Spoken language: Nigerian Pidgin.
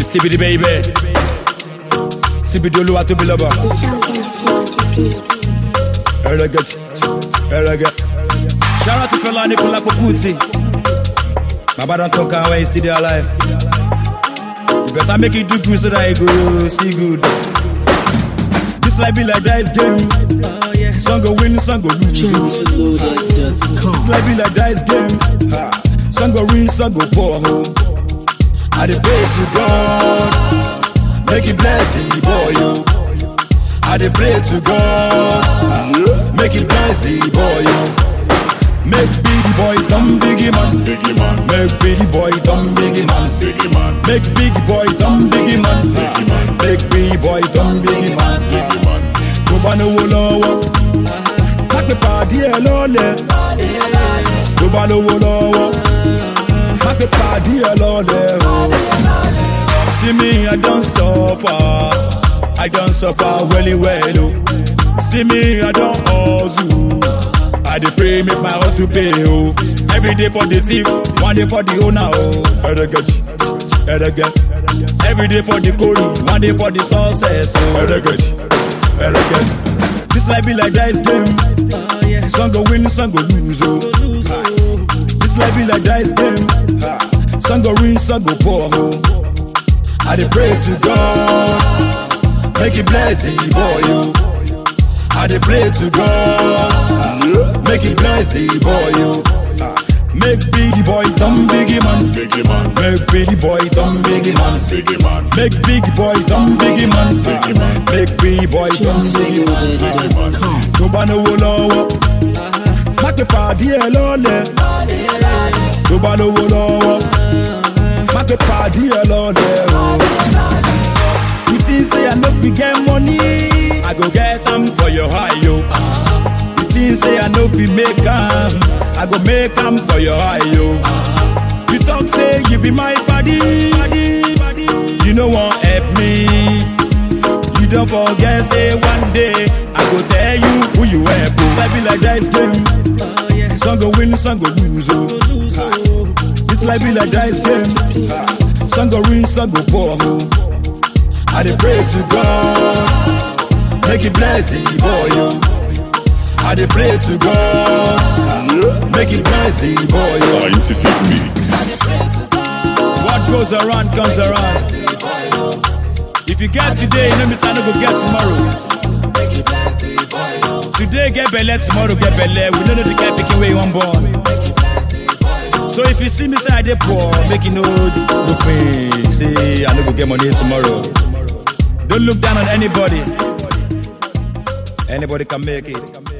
CBD baby. CBD olúwa tóbi lọ́ba. Ẹrẹ́gẹ́ ẹrẹ́gẹ́. Shout out to Fela Anikulapo Kuti. Baba don talk am when he still dey alive. You better make you do good so that you go see good. This life be like dice game. Some go win, some go lose. This life be like dice game. Ha. Some go win, some go poor. Oh. I dey pray to God, make He bless the boy. Yo. I dey pray to God, make He bless the boy. Yo. Make big boy dumb biggie man, Biggie man, make big boy dumb biggie man. biggie man, Make big boy dumb biggie man. Biggie man. Make big boy dumb biggie man. biggie man. Tó bá lówó lọ́wọ́, má pe pàdé ẹ lọ́lẹ̀. Tó bá lówó lọ́wọ́, má pe pàdé ẹ lọ́lẹ̀. o. See me, I don suffer. I don suffer well well o. See me, I don hustle. I dey pray make my hustle pay o. Every day for the thief, one day for the owner o. Ẹrẹgẹjì, ẹrẹgẹ. Every day for the glory, one day for the success o. Ẹrẹgẹjì, ẹrẹgẹ. This life be like dice game. Some go win, some go lose o. This life be like dice game. Some go win, some go poor o. I dey pray to God, make He bless the boy yo. I dey pray to God, make He bless the boy yo. Make big boy dumb biggie man, Biggie man, make big boy dumb biggie man, biggie man, make big boy dumb biggie man, Biggie man. make big boy dumb biggie man. Tó bá lówó lọ́wọ́, má pe pàdé ẹ lọ́lẹ̀. Tó bá lówó lọ́wọ́, má pe pàdé ẹ lọ́lẹ̀ o. You think say I no fit get money? I go get am for your eye, yo. You think say I no fit make am? I go make am for your eye, yo. You talk say you be my buddy, buddy, buddy. You no wan help me. You don't forget say one day I go tell you who you help. This life be like dice game. Some go win, some go lose. Oh. Ha. This life be like dice game. Ha. Some go win, some go poor. Oh. I dey pray to God, make He bless the boy. Yo. I dey pray to God, make He bless the boy. Yo. scientific mix. What goes around comes around. If you get today, you know me say I no go get tomorrow. Today get belle, tomorrow get belle. We no know the guy picking where you wan born. So if you see me say I dey poor, make you know look me. Say I no go get money tomorrow. Don't look down on anybody. Anybody can make it.